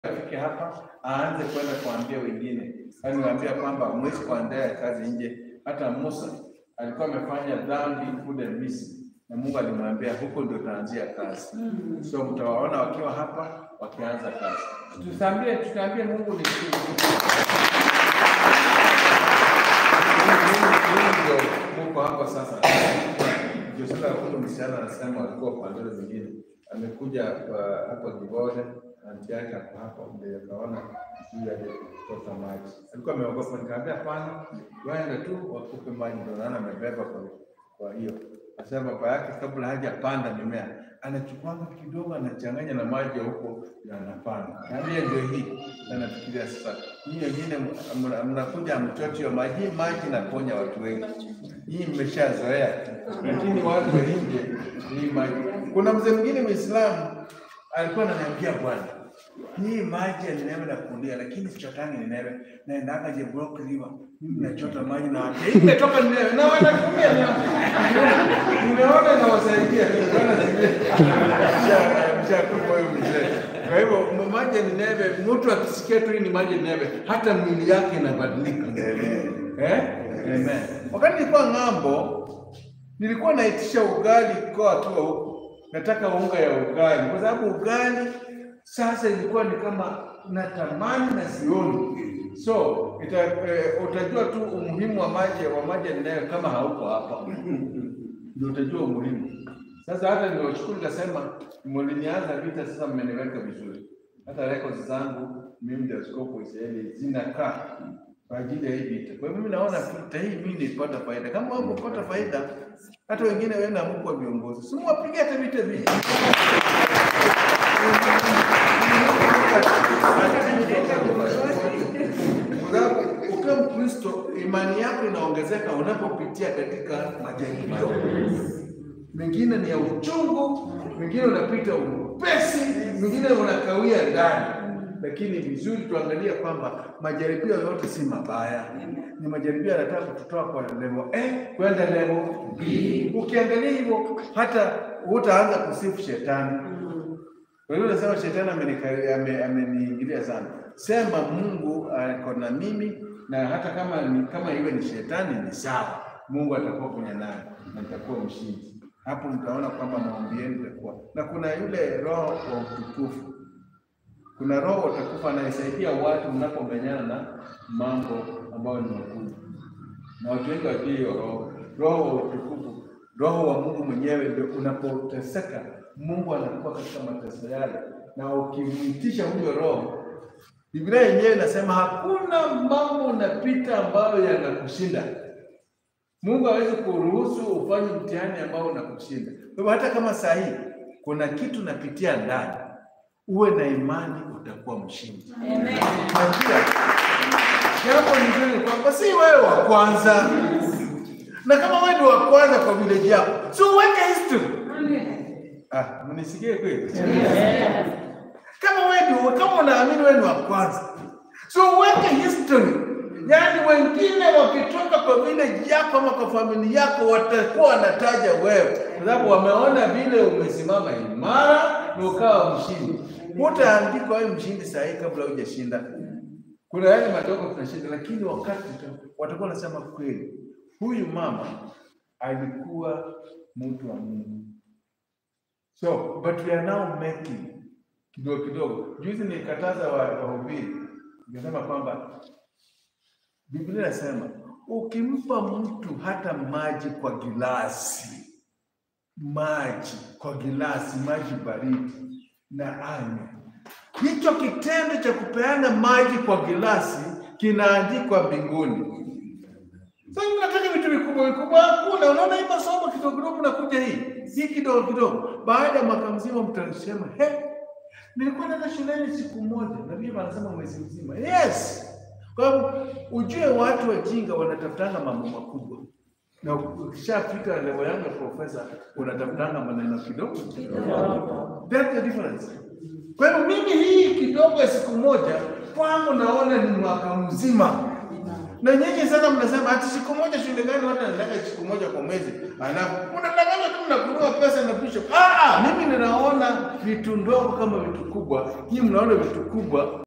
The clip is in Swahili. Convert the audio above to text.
afike hapa aanze kwenda kuambia wengine, yaani waambia kwamba mwezi kuandaa kazi nje. Hata Musa alikuwa amefanya dhambi kule Misri, na Mungu alimwambia huko ndio utaanzia kazi. So mtawaona wakiwa hapa wakianza kazi. Tutaambie tutaambie Mungu ni ndio muko hapa sasa. Ndio sasa huyu msichana anasema alikuwa kwa ndoto zingine, amekuja kwa hapa Gibode anti yake hapo hapa, ndio akaona huyu aliyetoka maji, alikuwa ameogopa. Nikamwambia hapana, waende tu wakupe maji, ndio naona amebeba kwa kwa hiyo Asema baba yake kabla hajapanda mimea anachukua kidogo anachanganya na maji ya huko na anapanda. Na hiyo ndio hii. Na nafikiria sasa hii wengine mna- mnakuja mchocho hiyo maji maji naponya watu wengi. Hii mmeshazoea. Lakini watu wa nje hii maji. Kuna mzee mwingine Muislamu alikuwa ananiambia bwana hii maji ya Nineve nakulia, lakini sichotangi Nineve, naendaga Jabbok River, mimi nachota maji na watu hii imetoka Nineve na wanatumia na nimeona inawasaidia Bwana mshakufa huyo mzee. Kwa hivyo m- maji ya Nineve, mtu akisikia tu hii ni maji ya Nineve, hata mwili yake inabadilika. Eh? Amen. Wakati nilikuwa ng'ambo, nilikuwa naitisha ugali kwa akiwa huko, nataka unga ya ugali, kwa sababu ugali sasa ilikuwa ni kama natamani na sioni. So ita, eh, utajua tu umuhimu wa maji wa maji ninayo kama hauko hapa, ndio utajua umuhimu. Sasa hata nilioshukuru nikasema, mlinianza vita, sasa mmeniweka vizuri. Hata records zangu mimi ndio askofu wa Israeli zinakaa kwa ajili ya hii vita. Kwa hiyo mimi naona vita hii mimi nilipata faida. Kama wao kupata faida, hata wengine wewe na mko viongozi, si mwapige hata vita vile. Kwa sababu ukiwa Mkristo imani yako inaongezeka unapopitia katika majaribio. Mengine ni ya uchungu, mengine unapita upesi, mengine unakawia ndani. Lakini vizuri tuangalie kwamba majaribio yote si mabaya, ni majaribio yanataka kututoa kwa level A kwenda level B. Ukiangalia hivyo, hata utaanza kusifu shetani. Kwa hiyo unasema shetani amenika- ame- ameniingilia sana. Sema Mungu ako na mimi, na hata kama ni, kama iwe ni shetani ni sawa, Mungu atakuwa kwenye naye na nitakuwa mshindi. Hapo mtaona kwamba maombi yenu itakuwa na kuna yule roho wa utukufu kuna roho utakufa anayesaidia watu mnapomenyana na mambo ambayo ni makubwa, na watu wengi wajui hiyo roho. Roho wa utukufu, roho wa Mungu mwenyewe, ndio unapoteseka, Mungu anakuwa katika mateso yale, na ukimwitisha huyo roho, Biblia yenyewe inasema hakuna mambo unapita ambayo yanakushinda. Mungu hawezi kuruhusu ufanye mtihani ambao unakushinda. Kwa hivyo hata kama saa hii kuna kitu napitia ndani, uwe na imani, utakuwa mshindi. Najua jambo lingine ni kwamba si wewe wa kwanza, na kama wewe ndio wa kwanza kwa village yako, si uweke history. Ah, mnisikie kweli? Kama wewe ndio, kama unaamini wewe ni wa kwanza, so uweke history. Yaani wengine wakitoka kwa village yako ama kwa familia yako watakuwa wanataja wewe, kwa sababu wameona vile umesimama imara na ukawa mshindi. Hutaandikwa wewe mshindi saa hii kabla hujashinda. Kuna yale madogo tunashinda, lakini wakati tuta- watakuwa wanasema kweli, huyu mama alikuwa mtu wa Mungu. So, but we are now making kidogo kidogo. Juzi nilikataza wa- wahubiri, nikasema kwamba Biblia inasema ukimpa mtu hata maji kwa gilasi, maji kwa gilasi, maji baridi na anywe, hicho kitendo cha kupeana maji kwa gilasi kinaandikwa mbinguni. Sasa nataka vitu vikubwa vikubwa, hakuna. Unaona hii masomo kidogo kidogo, nakuja hii hii kidogo kidogo, baada ya mwaka mzima mtasema he, nilikuwa naenda shuleni siku moja, na Biblia anasema mwezi mzima. Yes, kwa sababu ujue watu wajinga wanatafutanga mambo makubwa, na ukishafika level yangu ya profesa unatafutanga maneno kidogo kidogo. That's the difference. Kwa hivyo mimi hii kidogo ya siku moja kwangu naona ni mwaka mzima Na nyinyi sana mnasema ati siku moja shule gani watu wanataka siku moja kwa mwezi. Alafu mnadanganya tu mnakunua pesa na bishop. Ah, ah, mimi ninaona vitu ndogo kama vitu kubwa. Nyinyi mnaona vitu kubwa